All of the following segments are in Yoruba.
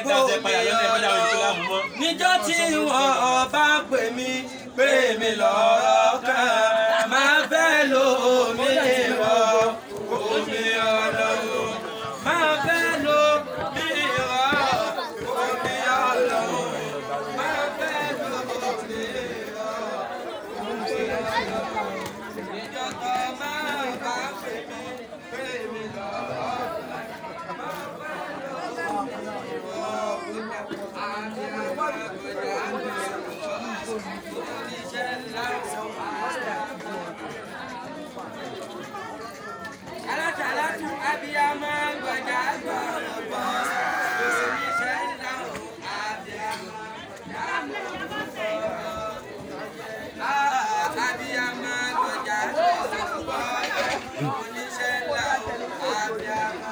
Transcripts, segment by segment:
ẹ̀dá ọ̀sẹ̀ padà lọ́sẹ̀ padà wọ̀ ìpínlẹ̀ àmúmọ́. níjọ́ tí wọ́n bá pè mí pé mi lọ́rọ̀ kan máa fẹ́ lo omi rọ omi ọlọ́run máa fẹ́ lo mi rọ omi ọlọ́run máa fẹ́ lo omi rọ omi ọlọ́run níjọ́ tó máa bá pè mí pé mi lọ́rọ̀ kan máa fẹ́ lo omi rọ. Alátàlátù abiyamọ gbọ̀jà gbọ̀rọ̀gbọ̀ oníṣẹ́ ńlá abiyamọ abiyamọ gbọ̀jà gbọ̀rọ̀gbọ̀ oníṣẹ́ ńlá abiyamọ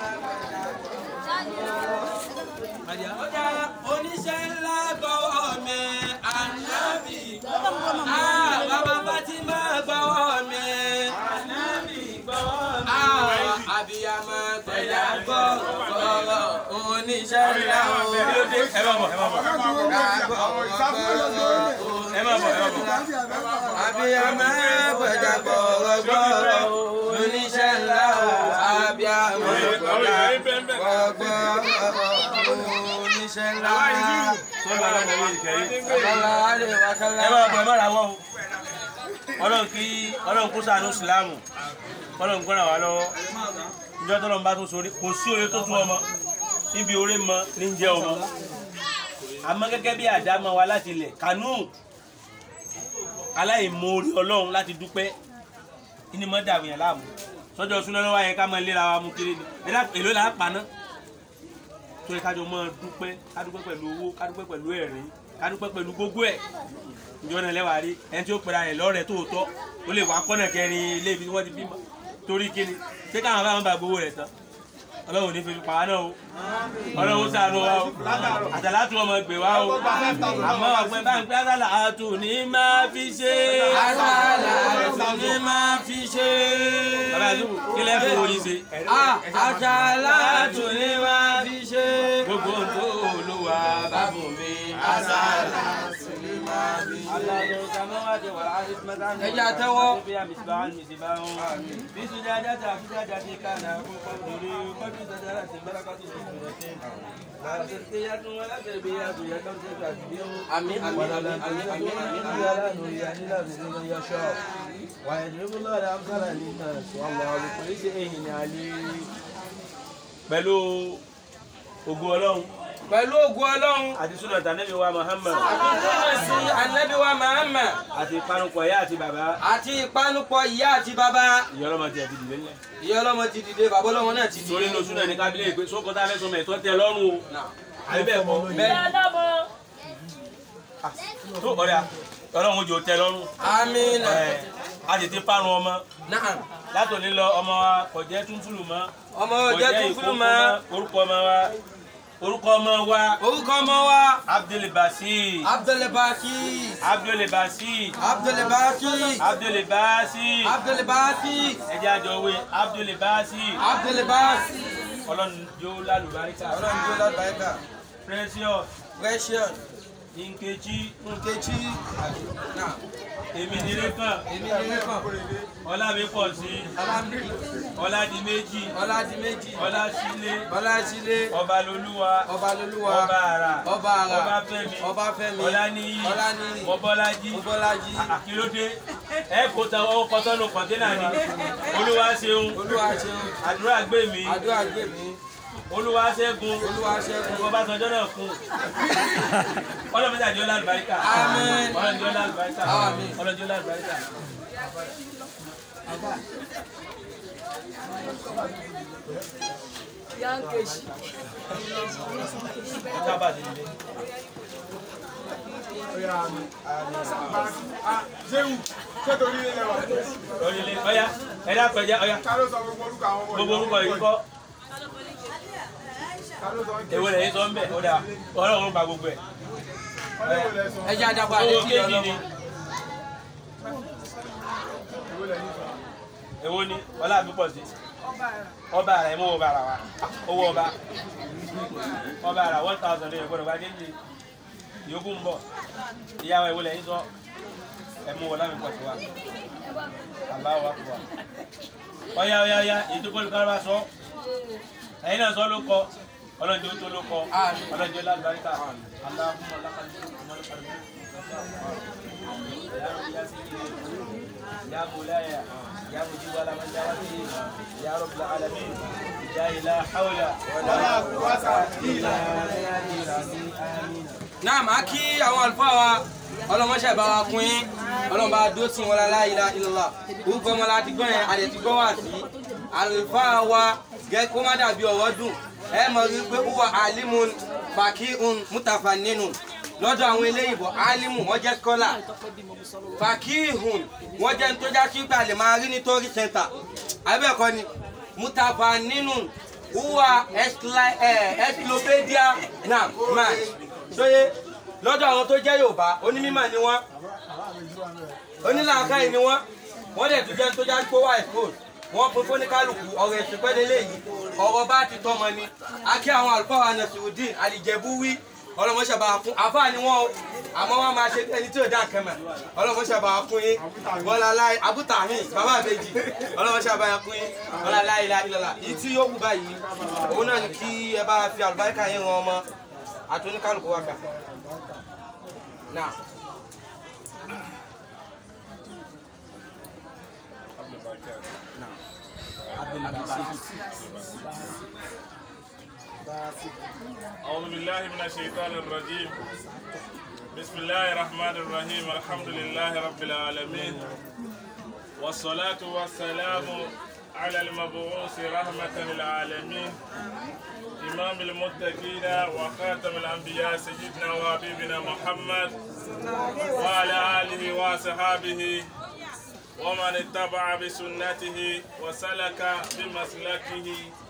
gbọ̀jà ọjà oníṣẹ́ ńlá gbọ́wọ́ mi ànábì ah bàbá Fatima gbọ́wọ́ mi ànábì gbọ́wọ́ mi ah abiyamọ gbẹ̀dá gbọ́wọ́ oníṣẹ́ ńlá o. ẹ má bọ̀ ẹ má bọ̀ ẹ má bọ̀ ẹ má bọ̀. abiyamọ gbẹ̀dá gbọ́wọ́ gbọ́wọ́ oníṣẹ́ ńlá o abiyamọ gbẹ̀dá gbọ́wọ́ oníṣẹ́ ńlá. sọ́dọ̀ àwọn ọmọ yìí kẹ́yìn. Bàbá rẹ̀ wá kálá. ẹ máa bọ̀ ẹ má ra wọ́n o. ọlọ́run kí ọlọ́run kó ṣàánú ìsìlámù ọlọ́run kó ràn wá lọ́wọ́ ìjọ tó lọ́n bá tó sórí kò sí oore tó tún ọmọ níbi oore mọ ní jẹ́ ọmọ àmọ́ gẹ́gẹ́ bí àdámọ́ wa láti ilẹ̀ kànú aláìmoore ọlọ́run láti dúpẹ́ ní mọ́ dàbí yẹn láàmú sọ́jọ́ súná lọ́wọ́ yẹn ká máa léra wa mú kiri ni ẹ̀dá èló là á paná tó yẹ kájọ máa dúpẹ́ ká dúpẹ́ pẹ̀lú owó ká dúpẹ́ pẹ̀lú ẹ̀rín ká dúpẹ́ pẹ̀lú gbogbo ẹ̀ ìjọ náà lẹ́wàá rí ẹni tí ó pera rẹ̀ lọ́rẹ̀ẹ́ tòótọ́ ó lè wá kọ́nà kẹrin ilé ibi tí wọ́n ti bímọ torí kíni ṣé káwọn bá wọn bá gbowó rẹ̀ tán ọlọ́run ò ní fi pa wá náà o ọlọ́run ṣàánú wa o àtàlátù ọmọ gbè wá o àmọ́ ọ̀pẹ bá ń pẹ́ àtàlà àtù ní máa fi ṣe Àṣàlátù ní máa fi ṣe. bàbá àdúgbò kí lẹ́ fi oyin ṣe Àṣàlátù ní máa fi ṣe. gbogbo ohun tó olúwa bá bùn mi Àṣàlátù ní máa fi ṣe. Allahu samawati wal ardi matan Ẹja tẹ́wọ́. fiha misbahun misbahun fi sujadati fi sujadati kana qadri qad sadarati barakatu sujudati la tasbiyatu wa la tarbiyatu ya kam tasbihu Àmín àmín àmín àmín àmín àmín àmín. ولا نريد إلا بمن يشاء ويضرب الله الأمثال للناس والله بكل شيء عليم pẹ̀lú ògo ọlọ́run Pẹ̀lú ògùn Ọlọ́run. àti súnà tànẹ́bí wa Muhammad Àbíkúnmọ̀ sí Ànábì wa Muhammad àti ìpanupọ̀ ìyá àti bàbá àti ìpanupọ̀ ìyá àti bàbá. ìyá ọlọ́mọ ti àti dìde ńlẹ̀ Ìyá ọlọ́mọ ti dìde, bàbá ọlọ́mọ náà ti torí dìde. inú súnà ní kábílẹ̀ ìpè sókòtà fẹsọmọ ẹ̀tọ́ tẹ lọ́rùn o àbí bẹ́ẹ̀ kọ́ Bẹ́ẹ̀ tó ọ̀rẹ́ ọlọ́run ojú tẹ lọ́rùn Àmín. ẹ̀ a sì ti parun ọmọ Náà. látòní lọ ọmọ wa kò jẹ́ túnfúlù mọ́ Ọmọ kò ọjọ́ tún fún ìkókó ma. orúkọ ọmọ wa orúkọ ọmọ wa Orúkọ ọmọ wa. Abdulbasir Abdulbaki. Abdulbasir Abdulbaki. Abdulbasir Abdulbaki. ẹjẹ àjọwé Abdulbasir Abdulbaki. ọlọ́run yóò lálùbáríkà Ọlọ́run tó lágbàáyíká. Precious Precious. Nkechi Nkechi. Náà. èmi nílé kan Èmi ni Rékàn. ọlámi pọ̀ sí Ọlámi. ọládìméjì Ọládìméjì. ọlásílé Ọlásílé. ọbalolúwa Ọbalolúwa. ọba àrà Ọba àrà. ọbáfẹ́mi Ọbáfẹ́mi. ọláníyì Ọláníyì. mọ́bọ́lájí Mọ́bọ́lájí. àkílódé ẹ kò ta ọwọ́ kọ́tọ́nù kọ̀ńténà ni olúwa ṣeun Olúwa ṣeun. àdúrà gbé mi Àdúrà gbè mí. olúwa ṣẹ́gun Olúwa ṣẹ́gun. ọbásanjọ́ náà kún ọlọ́mọdé àjọ lálùbáríkà Àmín. ọlọ́jọ́ lálùbáríkà Àmín. ọlọ́jọ́ lálùbáríkà. Sábà ti dìde. Ṣéwù ṣé torí ilé lẹ́wà? Orílẹ̀ ọ̀yá ẹ̀dá pẹ̀jẹ́ ọ̀yá Ta ló sọ gbogbo orúkọ àwọn ọmọ gbogbo orúkọ yìí kọ́ Ta ló sọ ń ké? èwo lẹ́yìn sọ ń bẹ̀ ó dà ọlọ́run gba gbogbo ẹ̀. Ọlọ́wọ́ lẹ sọ. Ẹ jẹ́ àdàpọ̀ àlẹ́ owó kí kéèkì ni ọlọ́mọ. Èwo lẹ́yìn sọ? èwo ni ọlá àbí pọ̀ sí ọba ara ẹ mú ọba ara wa owó ọba ọba ara one thousand lè gbọ́dọ̀ bá déjì yòókù ń bọ̀ ìyàwó ìwọlẹ yín sọ ẹ mú wọlé mi pọ̀ sí wa aláwọ̀ àkùbà ọ̀yá ọ̀yá ọ̀yá ìdúgbò olùkọ́ sọ ẹ̀yin náà sọ ló kọ ọlọ́njẹ́ tó ló kọ ọlọ́njẹ́ lálùbáríkà aláhùnmọ́ lákàtúntò يا مولاي يا مجيب ولا من جاوته يا رب العالمين يا لا حول ولا قوة إلا بالله آمين náà máa kí àwọn àlùfáà wa ọlọmọṣẹ bá wa kún yín ọlọmọba dó tí wọn la ilaha illallah orúkọ ọmọ láti gbọ́ yẹn àdẹ ti gbọ́ wà sí àlùfáà wa gẹ kó má dàbí ọ̀rọ̀ dùn ẹ mọ̀ rí pé wúwa alimun fakihun mutafanninu lọ́dọ̀ àwọn eléyìnbó alimu wọ́n jẹ́ skọ́là fakihun wọ́n jẹ́ nítorí já sí pé a lè máa rí nítorí center abẹ́ẹ̀kọ́ ni mutafanninu wúwa encyclopedia náà man sóye lọ́dọ̀ àwọn tó jẹ́ yorùbá onímọ̀ ni wọ́n onílàákàyè ni wọ́n wọ́n dẹ̀ tún jẹ́ tó já pé wà expose wọ́n pín fóníkálùkù ọ̀rọ̀ ẹ̀sìn pẹ́lẹ́lẹ́ yìí ọ̀rọ̀ bá ti tọ́mọ ni akí àwọn àlùfáà Nasirudeen àlìjẹ̀bú wí ọlọ́mọṣẹ́bà fún àfáà ni wọ́n o àmọ́ wọ́n máa ṣe ẹni tí ò dá kẹmẹ̀ ọlọ́mọṣẹ́bà fún yín bọ́lá láì abútàhìn bàbá àbèjì ọlọ́mọṣẹ́bà fún yín bọ́lá láì ilá ìlọ́lá yìí tí yóò kú báyìí òun náà ni kí ẹ bá fi àlùbáríkà yín ran ọmọ àti oníkálùkù wa kà. Now. أعوذ بالله من الشيطان الرجيم بسم الله الرحمن الرحيم الحمد لله رب العالمين والصلاة والسلام على المبعوث رحمة للعالمين إمام المتقين وخاتم الأنبياء سيدنا وحبيبنا محمد وعلى آله وصحابه ومن اتبع بسنته وسلك بمسلكه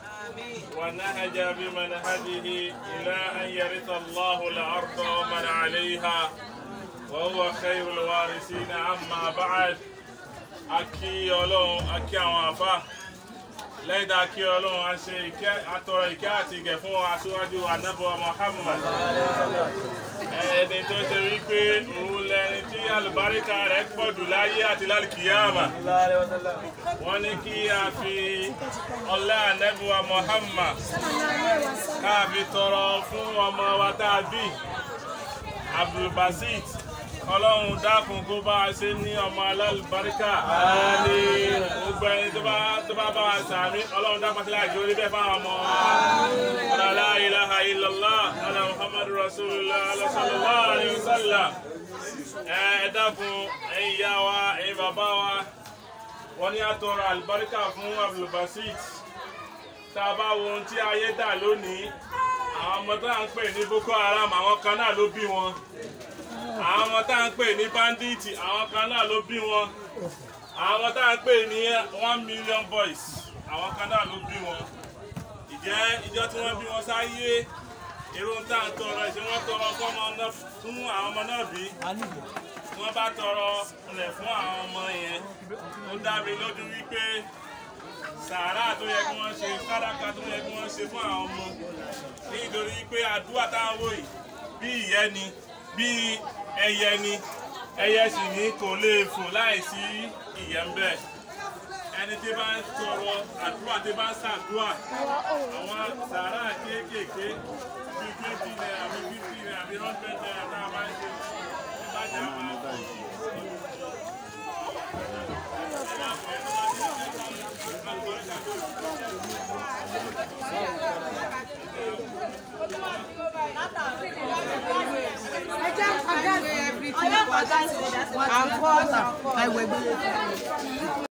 ونهج بمنهجه إلى أن يرث الله الأرض ومن عليها وهو خير الوارثين أما بعد أكي يولون أكي أوافا lẹ́yìn tá a kí ọlọ́run a ṣe ìkẹ́ atọrọ ìkẹ́ àti ìgẹ̀ fún aṣíwájú anábọ̀ Muhammad ẹni tó ṣe wípé òun lẹni tí alùbáríkà rẹ̀ pọ̀ jù láyé àti lálùkìyàmà wọ́n ní kí a fi ọlá anábọ̀ Muhammad ká fi tọrọ fún ọmọ wa tá a bí Abdulbasit ọlọ́run dákun kó bá a ṣe ní ọmọ alálùbáríkà gbogbo ẹni tó bá tó bá bá wa sàmí ọlọ́run dákun sílẹ̀ àjò orí bẹ́ẹ̀ fáwọn ọmọ wa la ilaha illallah ala muhammadu rasulullah sallallahu alayhi wa sallam ẹ dákun ẹ̀yin ìyá wa ẹ̀yin bàbá wa wọ́n ní àtọrọ àlùbáríkà fún Abdulbasit tá a bá wo ohun tí ayé dà lónìí àwọn ọmọ tó à ń pè ní Boko Haram àwọn kan náà ló bí wọn àwọn ọmọ tá à ń pè ní bandits àwọn kan náà ló bí wọn àwọn tá à ń pè ní one million boys àwọn kan náà ló bí wọn ìjẹ́ ìjọ tí wọ́n bí wọn sáyé èrò tá à ń tọrọ ìṣe wọ́n tọrọ fọ́mọ náà fún àwọn ọmọ náà bí tí wọ́n bá tọrọ rẹ̀ fún àwọn ọmọ yẹn ó dá mi lójú wípé sàárà tó yẹ kí wọ́n ṣe sàdákà tó yẹ kí wọ́n ṣe fún àwọn ọmọ nítorí pé àdúrà táwọn wò yìí bí ìyẹn ni bí ẹyẹ ni ẹyẹ sì ní kò lè fò láìsí ìyẹ́ ń bẹ ẹni tí bá ń sọ̀rọ̀ àdúrà tí bá ń ṣàdúrà àwọn sàárà kéékèèké bíi twenty naira bíi fifty naira bíi hundred naira tá a máa ń ṣe ìbájá máa ń bọ̀. Everything. I'm